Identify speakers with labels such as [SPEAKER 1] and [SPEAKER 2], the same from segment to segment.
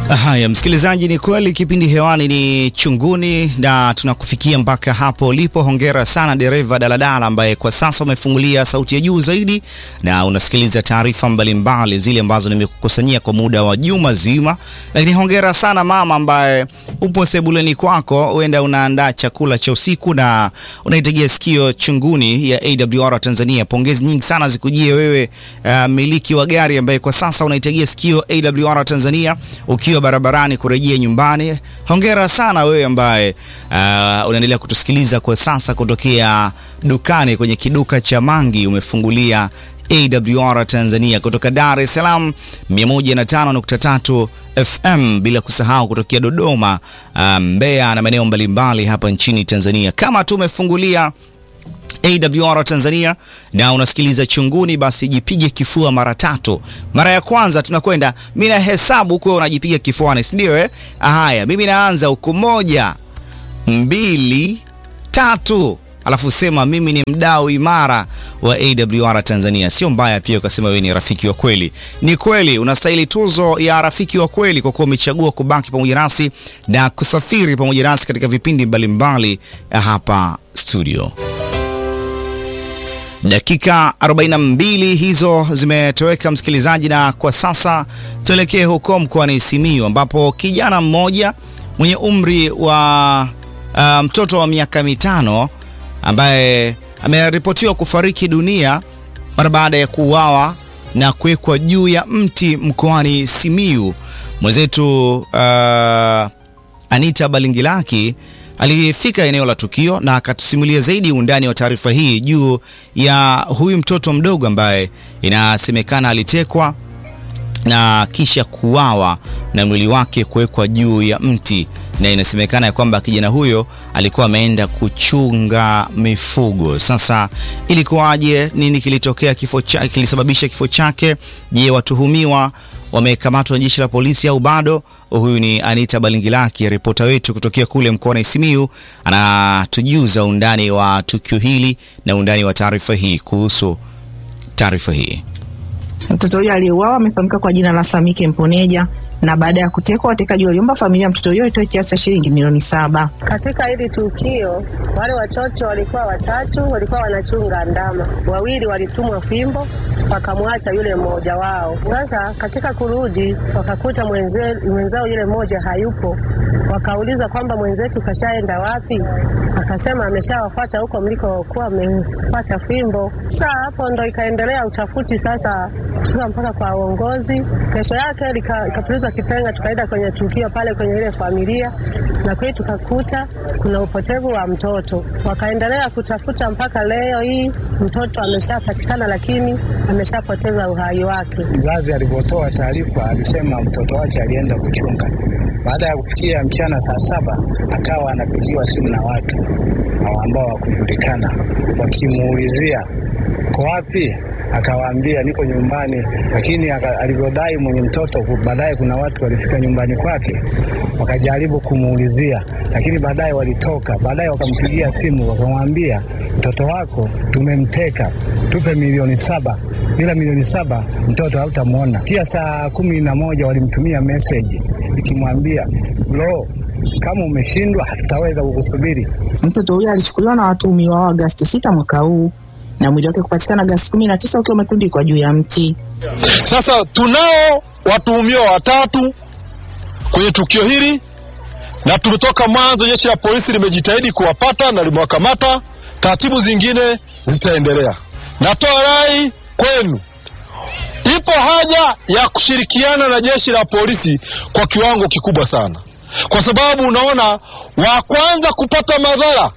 [SPEAKER 1] Haya, msikilizaji, ni kweli kipindi hewani ni Chunguni na tunakufikia mpaka hapo ulipo. Hongera sana dereva daladala ambaye kwa sasa umefungulia sauti ya juu zaidi na unasikiliza taarifa mbalimbali zile ambazo nimekukusanyia kwa muda wa juma zima. Lakini hongera sana mama ambaye upo sebuleni kwako, huenda unaandaa chakula cha usiku na unaitegea sikio Chunguni ya AWR Tanzania. Pongezi nyingi sana zikujie wewe, uh, miliki wa gari ambaye kwa sasa unaitegea sikio AWR Tanzania ukiwa barabarani kurejea nyumbani. Hongera sana wewe ambaye uh, unaendelea kutusikiliza kwa sasa kutokea dukani kwenye kiduka cha Mangi, umefungulia AWR Tanzania kutoka Dar es Salaam 105.3 FM, bila kusahau kutokea Dodoma, uh, Mbeya na maeneo mbalimbali hapa nchini Tanzania. Kama tu umefungulia AWR Tanzania na unasikiliza Chunguni, basi jipige kifua mara tatu. Mara ya kwanza tunakwenda, mimi na hesabu kwa unajipiga kifuani, si ndio eh? Haya, mimi naanza huku, moja, mbili, tatu, alafu sema mimi ni mdau imara wa AWR Tanzania. Sio mbaya pia ukasema wewe ni rafiki wa kweli. Ni kweli unastahili tuzo ya rafiki wa kweli kwa kuwa umechagua kubaki pamoja nasi na kusafiri pamoja nasi katika vipindi mbalimbali hapa studio. Dakika 42 hizo zimetoweka msikilizaji, na kwa sasa tuelekee huko mkoani Simiyu ambapo kijana mmoja mwenye umri wa uh, mtoto wa miaka mitano ambaye ameripotiwa kufariki dunia mara baada ya kuuawa na kuwekwa juu ya mti mkoani Simiyu. Mwenzetu uh, Anita Balingilaki alifika eneo la tukio na akatusimulia zaidi undani wa taarifa hii juu ya huyu mtoto mdogo ambaye inasemekana alitekwa na kisha kuuawa na mwili wake kuwekwa juu ya mti, na inasemekana ya kwamba kijana huyo alikuwa ameenda kuchunga mifugo. Sasa ilikuwaje? Nini kilitokea? Kifo cha, kilisababisha kifo chake? Je, watuhumiwa wamekamatwa na jeshi la polisi au bado? Huyu ni Anita Balingilaki, ripota wetu kutokea kule mkoani Simiyu, anatujuza undani wa tukio hili na undani wa taarifa hii. Kuhusu taarifa hii,
[SPEAKER 2] mtoto huyo aliyeuawa amefahamika kwa jina la Samike Mponeja na baada ya kutekwa watekaji waliomba familia ya mtoto huyo itoe kiasi cha shilingi milioni saba.
[SPEAKER 3] Katika hili tukio, wale watoto walikuwa watatu, walikuwa wanachunga ndama. Wawili walitumwa fimbo, wakamwacha yule mmoja wao. Sasa katika kurudi, wakakuta mwenze, mwenzao yule mmoja hayupo. Wakauliza kwamba mwenzetu kashaenda wapi? Akasema ameshawafuata huko mlikokuwa amefuata fimbo. Sasa hapo ndo ikaendelea utafuti sasa, tuka mpaka kwa uongozi. Kesho yake ikapulizwa kipenga tukaenda kwenye tukio pale kwenye ile familia, na kweli tukakuta kuna upotevu wa mtoto. Wakaendelea kutafuta mpaka leo hii mtoto ameshapatikana, lakini ameshapoteza uhai wake.
[SPEAKER 4] Mzazi alipotoa taarifa alisema mtoto wake alienda kuchunga. Baada ya kufikia mchana saa saba akawa anapigiwa simu na watu ambao hawakujulikana, wakimuulizia ko wapi akawaambia niko nyumbani, lakini alivyodai mwenye mtoto, baadaye kuna watu walifika nyumbani kwake wakajaribu kumuulizia, lakini baadaye walitoka. Baadaye wakampigia simu wakamwambia, mtoto wako tumemteka, tupe milioni saba, bila milioni saba mtoto hautamwona. Pia saa kumi na moja walimtumia meseji ikimwambia lo, kama umeshindwa hatutaweza kukusubiri.
[SPEAKER 2] Mtoto huyo alichukuliwa na watuhumiwa wa Agasti sita mwaka huu na mwili wake kupatikana Agasti kumi na tisa ukiwa umetundikwa juu ya mti.
[SPEAKER 5] Sasa tunao watuhumiwa watatu kwenye tukio hili, na tumetoka mwanzo, jeshi la polisi limejitahidi kuwapata na limewakamata. Taratibu zingine zitaendelea. Natoa rai kwenu, ipo haja ya kushirikiana na jeshi la polisi kwa kiwango kikubwa sana, kwa sababu unaona wa kwanza kupata madhara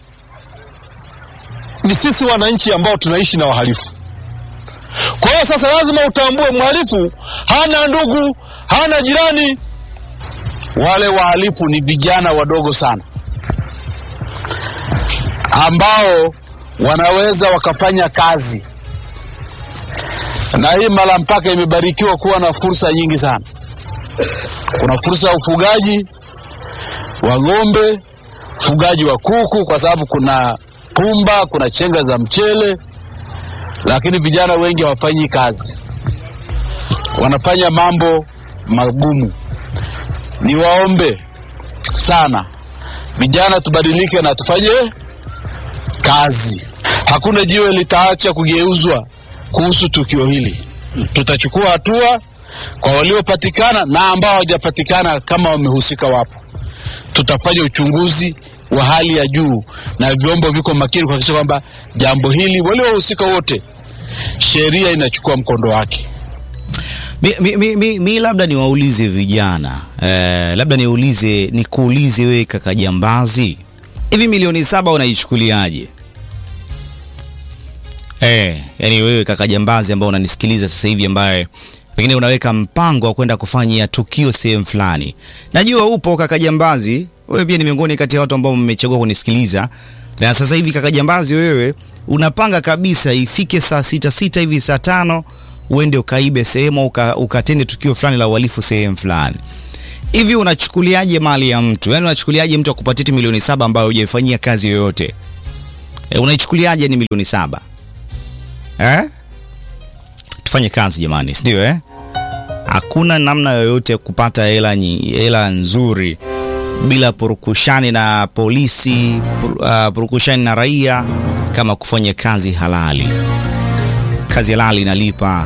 [SPEAKER 5] ni sisi wananchi ambao tunaishi na wahalifu. Kwa hiyo sasa lazima utambue mhalifu hana ndugu, hana jirani.
[SPEAKER 6] Wale wahalifu ni vijana wadogo sana ambao wanaweza wakafanya kazi, na hii mara mpaka imebarikiwa kuwa na fursa nyingi sana. Kuna fursa ya ufugaji wa ng'ombe, ufugaji wa kuku, kwa sababu kuna pumba, kuna chenga za mchele, lakini vijana wengi hawafanyi kazi, wanafanya mambo magumu. niwaombe sana vijana tubadilike na tufanye kazi. Hakuna jiwe litaacha kugeuzwa kuhusu tukio hili. Tutachukua hatua kwa waliopatikana na ambao hawajapatikana, kama wamehusika wapo. Tutafanya uchunguzi wa hali ya juu na vyombo viko makini kuhakikisha kwamba jambo hili, waliohusika wote, sheria inachukua mkondo wake.
[SPEAKER 1] Mi, mi, mi, mi, mi labda niwaulize vijana eh, labda niulize nikuulize wewe kaka Jambazi, hivi milioni saba unaichukuliaje? Eh, yani wewe kaka Jambazi ambao unanisikiliza sasa hivi, ambaye pengine unaweka mpango wa kwenda kufanya tukio sehemu fulani, najua upo kaka Jambazi, wewe pia ni miongoni kati ya watu ambao mmechagua kunisikiliza, na sasa hivi kaka Jambazi, wewe unapanga kabisa ifike saa sita sita hivi saa tano uende ukaibe sehemu uka, ukatende tukio fulani la uhalifu sehemu fulani hivi, unachukuliaje mali ya mtu? Yani unachukuliaje mtu akupatie milioni saba ambayo hujaifanyia kazi yoyote? E, unaichukuliaje ni milioni saba eh? Tufanye kazi jamani, sindio eh? Hakuna namna yoyote ya kupata hela nyi- hela nzuri bila purukushani na polisi pur, uh, purukushani na raia kama kufanya kazi halali. Kazi halali inalipa.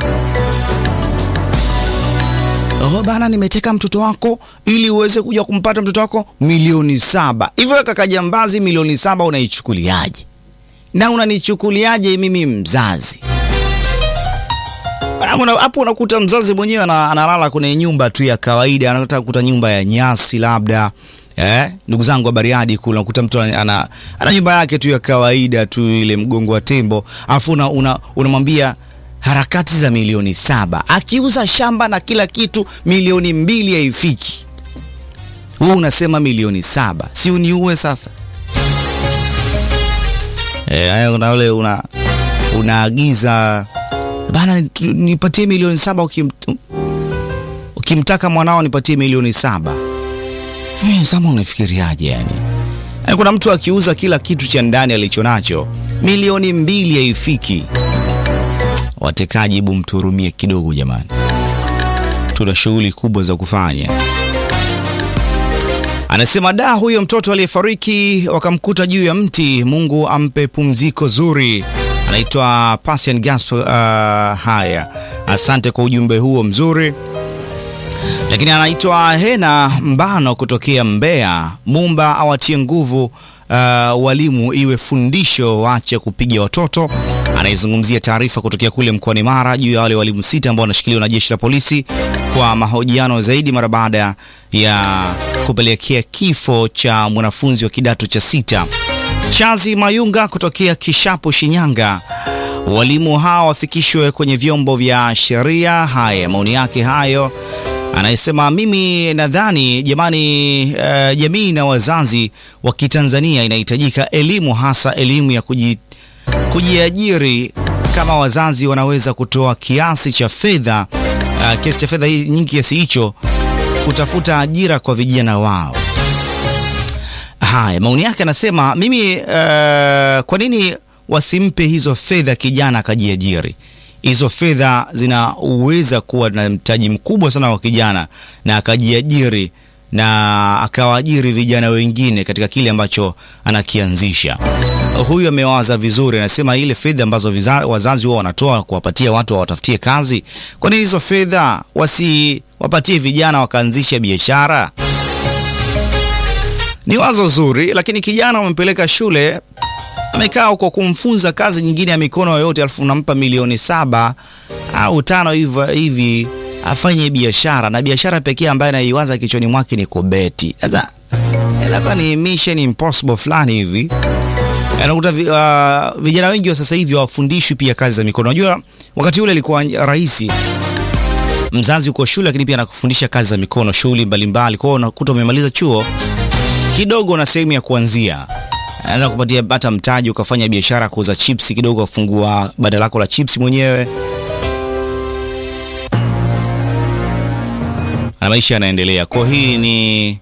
[SPEAKER 1] Oh bana, nimeteka mtoto wako ili uweze kuja kumpata mtoto wako milioni saba. Hivyo kaka Jambazi, milioni saba unaichukuliaje? Na unanichukuliaje mimi mzazi? Hapo una- hapo unakuta mzazi mwenyewe ana- analala kwenye nyumba tu ya kawaida, anataka kukuta nyumba ya nyasi labda. Eh, ndugu zangu wa Bariadi kule unakuta mtu ana, ana, ana nyumba yake tu ya kawaida tu ile mgongo wa tembo, alafu una, una, unamwambia harakati za milioni saba, akiuza shamba na kila kitu milioni mbili haifiki. Wewe unasema milioni saba, si uniue sasa? Eh, haya una ule una unaagiza bana, tu- nipatie milioni saba ukim, ukimtaka mwanao nipatie milioni saba. Eh, Sama unafikiriaje yani? Yaani kuna mtu akiuza kila kitu cha ndani alichonacho milioni mbili haifiki. Watekaji, hebu mturumie kidogo jamani, tuna shughuli kubwa za kufanya. Anasema da, huyo mtoto aliyefariki wakamkuta juu ya mti, Mungu ampe pumziko zuri. Anaitwa Pasian Gaspar. Uh, haya, asante kwa ujumbe huo mzuri. Lakini anaitwa Hena Mbano kutokea Mbeya. Mumba awatie nguvu uh, walimu, iwe fundisho, waache kupiga watoto. Anaizungumzia taarifa kutokea kule mkoani Mara juu ya wale walimu sita ambao wanashikiliwa na jeshi la polisi kwa mahojiano zaidi mara baada ya kupelekea kifo cha mwanafunzi wa kidato cha sita. Chazi Mayunga kutokea Kishapu, Shinyanga. Walimu hawa wafikishwe kwenye vyombo vya sheria. Haya, maoni yake hayo. Anayesema mimi nadhani jamani, uh, jamii na wazazi wa Kitanzania inahitajika elimu, hasa elimu ya kuji, kujiajiri. Kama wazazi wanaweza kutoa kiasi cha fedha uh, kiasi cha fedha hii nyingi kiasi hicho kutafuta ajira kwa vijana wao. Haya, maoni yake anasema mimi, uh, kwa nini wasimpe hizo fedha kijana akajiajiri? Hizo fedha zinaweza kuwa na mtaji mkubwa sana wa kijana na akajiajiri na akawaajiri vijana wengine katika kile ambacho anakianzisha. Huyu amewaza vizuri, anasema ile fedha ambazo viza, wazazi wao wanatoa kuwapatia watu wawatafutie kazi, kwa nini hizo fedha wasiwapatie vijana wakaanzisha biashara? Ni wazo zuri, lakini kijana umempeleka shule amekaa huko kumfunza kazi nyingine ya mikono yoyote, alafu unampa milioni saba au tano hivi hivi afanye biashara, na biashara pekee ambayo anaiwaza kichwani mwake ni kubeti. Sasa inakuwa ni mission impossible fulani hivi. Anakuta vi, uh, vijana wengi wa sasa hivi hawafundishwi pia kazi za mikono. Unajua wakati ule ilikuwa rahisi mzazi uko shule, lakini pia anakufundisha kazi za mikono, shughuli mbalimbali. Kwa hiyo unakuta umemaliza chuo kidogo na sehemu ya kuanzia anaweza kupatia hata mtaji ukafanya biashara kuuza chipsi kidogo, afungua banda lako la chipsi mwenyewe na maisha yanaendelea. Kwa hii ni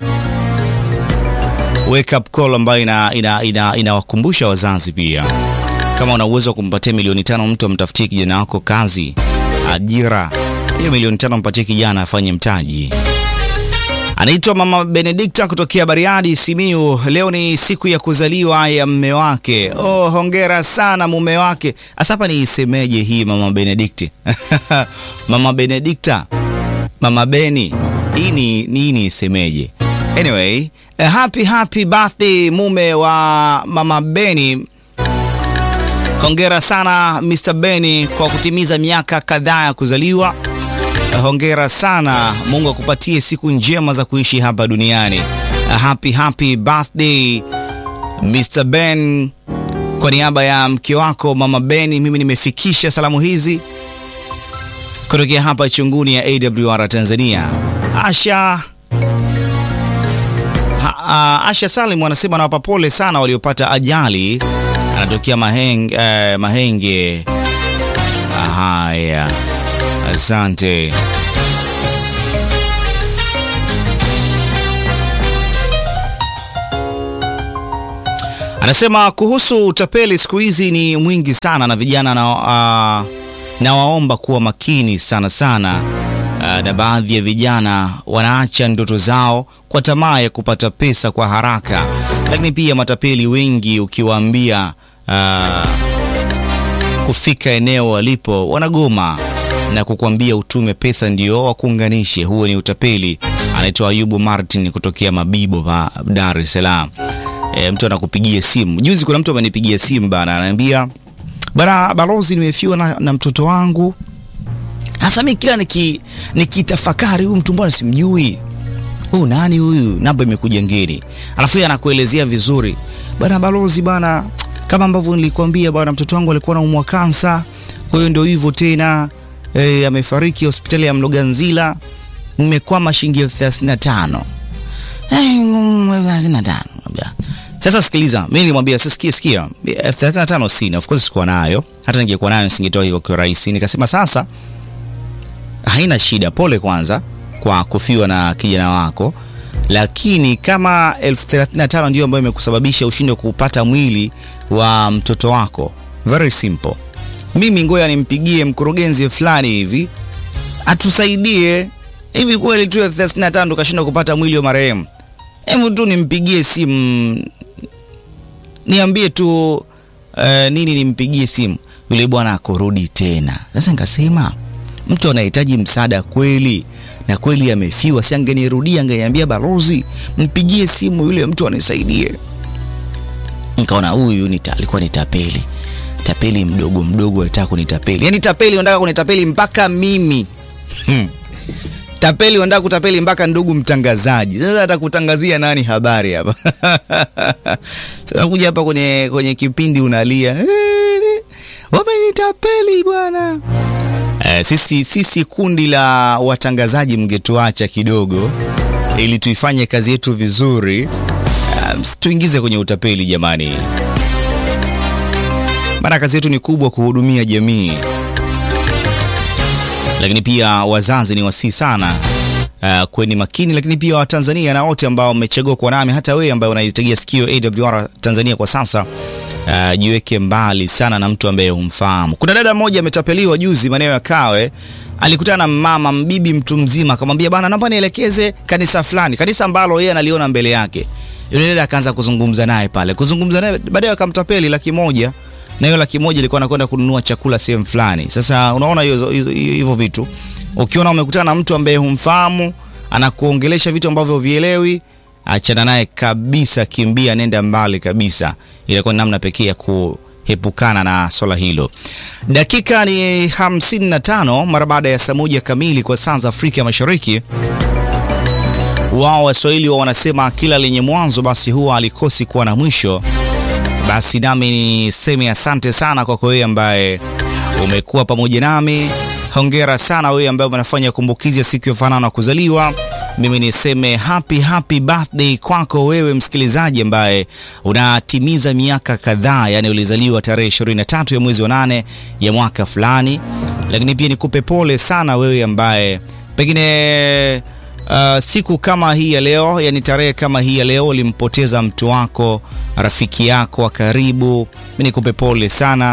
[SPEAKER 1] wake up call ambayo inawakumbusha ina, ina, ina wazazi pia, kama una uwezo wa kumpatia milioni tano mtu amtafutie kijana wako kazi, ajira, hiyo milioni tano mpatie kijana afanye mtaji. Anaitwa Mama Benedikta kutokea Bariadi, Simiu. Leo ni siku ya kuzaliwa ya mme wake. Oh, hongera sana mume wake. Asa hapa niisemeje hii Mama Benedikti? Mama Benedikta, Mama Beni, hii ni nini isemeje? Anyway, eh, happy happy birthday mume wa Mama Beni. Hongera sana Mr. Beni kwa kutimiza miaka kadhaa ya kuzaliwa. Hongera sana, Mungu akupatie siku njema za kuishi hapa duniani. Happy happy birthday Mr. Ben. Kwa niaba ya mke wako Mama Beni, mimi nimefikisha salamu hizi kutokea hapa chunguni ya AWR Tanzania. Asha ha, uh, Asha Salim anasema anawapa pole sana waliopata ajali, anatokea Mahenge, eh, Mahenge. Haya, asante. Anasema kuhusu utapeli siku hizi ni mwingi sana na vijana na, uh, nawaomba kuwa makini sana sana. Uh, na baadhi ya vijana wanaacha ndoto zao kwa tamaa ya kupata pesa kwa haraka, lakini pia matapeli wengi ukiwaambia uh, kufika eneo walipo wanagoma na kukwambia utume pesa ndio wakuunganishe. Huo ni utapeli. Anaitwa Ayubu Martin kutokea Mabibo pa Dar es Salaam. E, mtu anakupigia simu. Juzi kuna mtu amenipigia simu bana, ananiambia bana, balozi, nimefiwa na, na mtoto wangu. Sasa mimi kila niki nikitafakari, huyu mtu mbona simjui, huyu nani huyu, namba imekuja ngeni, alafu yeye anakuelezea vizuri bana, balozi bana, kama ambavyo nilikwambia bana, mtoto wangu alikuwa anaumwa kansa, kwa hiyo ndio hivyo tena e, amefariki hospitali ya Mloganzila, nimekwama shilingi elfu thelathini na tano thelathini na tano sasa sikiliza, mimi nilimwambia sasa, sikia sikia, elfu thelathini na tano sina, of course sikuwa nayo, hata ningekuwa nayo nisingetoa hivyo kwa rahisi. Nikasema sasa, haina shida, pole kwanza kwa kufiwa na kijana wako, lakini kama elfu thelathini na tano ndio ambayo imekusababisha ushinde kupata mwili wa mtoto wako, very simple, mimi ngoja nimpigie mkurugenzi fulani hivi atusaidie. Hivi kweli tu elfu thelathini na tano tukashindwa kupata mwili wa marehemu? Hebu tu nimpigie simu niambie tu uh, nini, nimpigie simu yule bwana akorudi tena. Sasa nikasema mtu anahitaji msaada kweli na kweli amefiwa, si angenirudia, angeniambia balozi, mpigie simu yule mtu anisaidie. Nikaona huyu nita, alikuwa ni tapeli, tapeli mdogo mdogo, anataka kunitapeli, yaani tapeli anataka kunitapeli mpaka mimi hmm. Tapeli wanataka kutapeli mpaka ndugu mtangazaji. Sasa atakutangazia nani habari hapa? Sasa kuja hapa kwenye kwenye kipindi unalia, wamenitapeli bwana. Eh, sisi sisi kundi la watangazaji mngetuacha kidogo ili tuifanye kazi yetu vizuri. Uh, tuingize kwenye utapeli jamani, maana kazi yetu ni kubwa, kuhudumia jamii lakini pia wazazi ni wasii sana uh, kweni makini, lakini pia Watanzania na wote ambao mmechagua kuwa nami, hata wewe ambaye unaitegea sikio AWR Tanzania kwa sasa uh, jiweke mbali sana na mtu ambaye humfahamu. Kuna dada mmoja ametapeliwa juzi maeneo ya Kawe, alikutana na mama mbibi mtu mzima, akamwambia bana, naomba nielekeze kanisa fulani, kanisa ambalo yeye analiona mbele yake. Yule dada akaanza kuzungumza naye pale, kuzungumza naye, baadaye akamtapeli laki moja na hiyo laki moja ilikuwa anakwenda kununua chakula sehemu fulani. Sasa unaona hivyo vitu, ukiona umekutana na mtu ambaye humfahamu anakuongelesha vitu ambavyo vielewi, achana naye kabisa, kimbia, nenda mbali kabisa. Ilikuwa ni namna pekee ya kuepukana na swala hilo. Dakika ni 55 mara baada ya saa moja kamili kwa saa za Afrika Mashariki. Wao Waswahili wa wanasema kila lenye mwanzo basi huwa alikosi kuwa na mwisho. Basi nami niseme asante sana kwako wewe ambaye umekuwa pamoja nami. Hongera sana wewe ambaye unafanya kumbukizi ya siku ya fanano na kuzaliwa. Mimi niseme happy happy birthday kwako wewe msikilizaji ambaye unatimiza miaka kadhaa, yani ulizaliwa tarehe 23 ya mwezi wa nane ya mwaka fulani. Lakini pia nikupe pole sana wewe ambaye pengine Uh, siku kama hii ya leo, yani tarehe kama hii ya leo ulimpoteza mtu wako, rafiki yako wa karibu. Mimi nikupe pole sana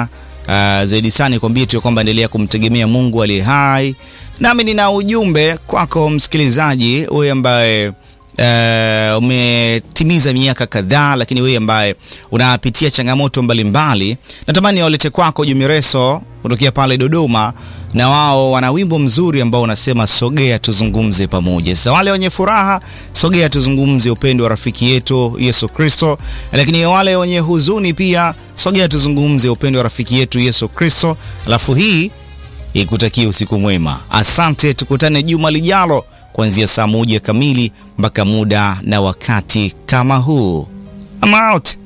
[SPEAKER 1] Uh, zaidi sana nikwambie tu kwamba endelea kumtegemea Mungu aliye hai. Nami nina ujumbe kwako msikilizaji, wewe ambaye uh, umetimiza miaka kadhaa, lakini wewe ambaye unapitia changamoto mbalimbali, natamani walete kwako Jumireso kutokea pale Dodoma, na wao wana wimbo mzuri ambao unasema sogea tuzungumze pamoja. Sasa wale wenye furaha, sogea tuzungumze upendo wa rafiki yetu Yesu Kristo, lakini wale wenye huzuni pia, sogea tuzungumze upendo wa rafiki yetu Yesu Kristo. Alafu hii ikutakia usiku mwema. Asante, tukutane juma lijalo kuanzia saa moja kamili mpaka muda na wakati kama huu. I'm out.